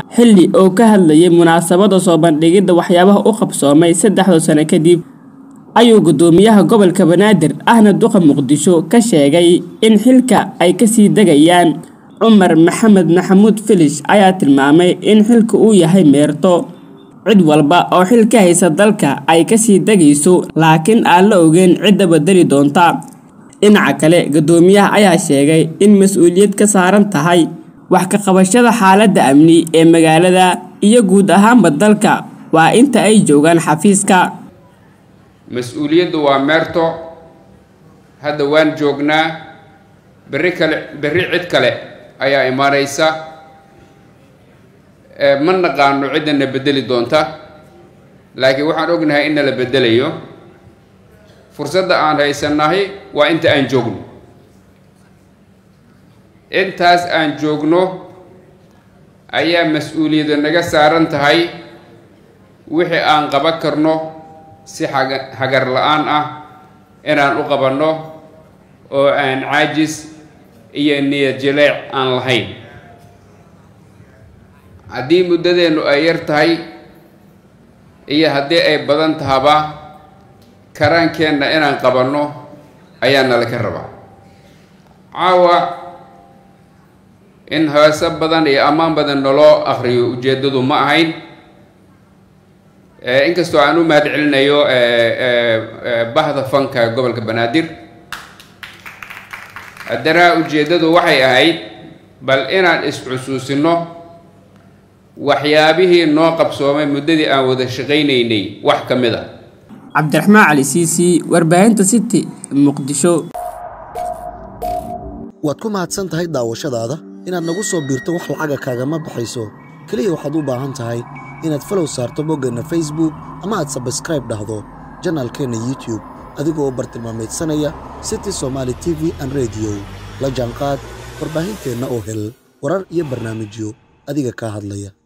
xilli oo ka hadlayay munaasabada soo bandhigidda waxyaabaha u qabsoomay saddexda sano kadib ayuu gudoomiyaha gobolka banaadir ahna duqa muqdisho ka sheegay in xilka ay kasii degayaan cumar maxamed maxamuud filish ayaa tilmaamay in xilka uu yahay meerto cid walba oo xil ka haysa dalka ay kasii degayso laakiin aan la ogeyn cidda bedeli doonta dhinaca kale gudoomiyaha ayaa sheegay in mas-uuliyad ka saaran tahay wax ka qabashada xaaladda amni ee magaalada iyo guud ahaanba dalka waa inta ay joogaan xafiiska mas-uuliyaddu waa meerto hadda waan joognaa berri kale berri cid kale ayaa imaanaysa ma naqaano ciddana bedeli doonta laakiin waxaan ognahay in nala bedelayo fursadda aan haysannahay waa inta aan joogno intaas aan joogno ayaa mas-uuliyadda naga saaran tahay wixii aan qaban karno si xaga hagar la-aan ah inaan u qabanno oo aan caajis iyo niyad jaleec aan lahayn haddii muddadeennu ay yar tahay iyo haddii ay badan tahaba karaankeenna inaan qabanno ayaa nala ka rabaa caawa in heese badan iyo ammaan badan naloo akriyo ujeeddadu ma ahayn inkastoo aan u mahad celinayo bahda fanka gobolka banaadir haddana ujeeddadu waxay ahayd bal inaan is-xusuusino waxyaabihii noo qabsoomay muddadii aan wada shaqaynaynay wax ka mid a cabdiraxmaan cali siisi warbaahinta city muqdisho waad ku mahadsan tahay daawashadaada inaad nagu soo biirto wax lacaga kaagama baxayso keliya waxaad u baahan tahay inaad falow saarto boggeenna facebook ama aad sabskraib dhahdo janaalkeenna youtube adigoo u bartilmaamaydsanaya city somaali t v an rediyo la jaanqaad warbaahinteenna oo hel warar iyo barnaamijyo adiga kaa hadlaya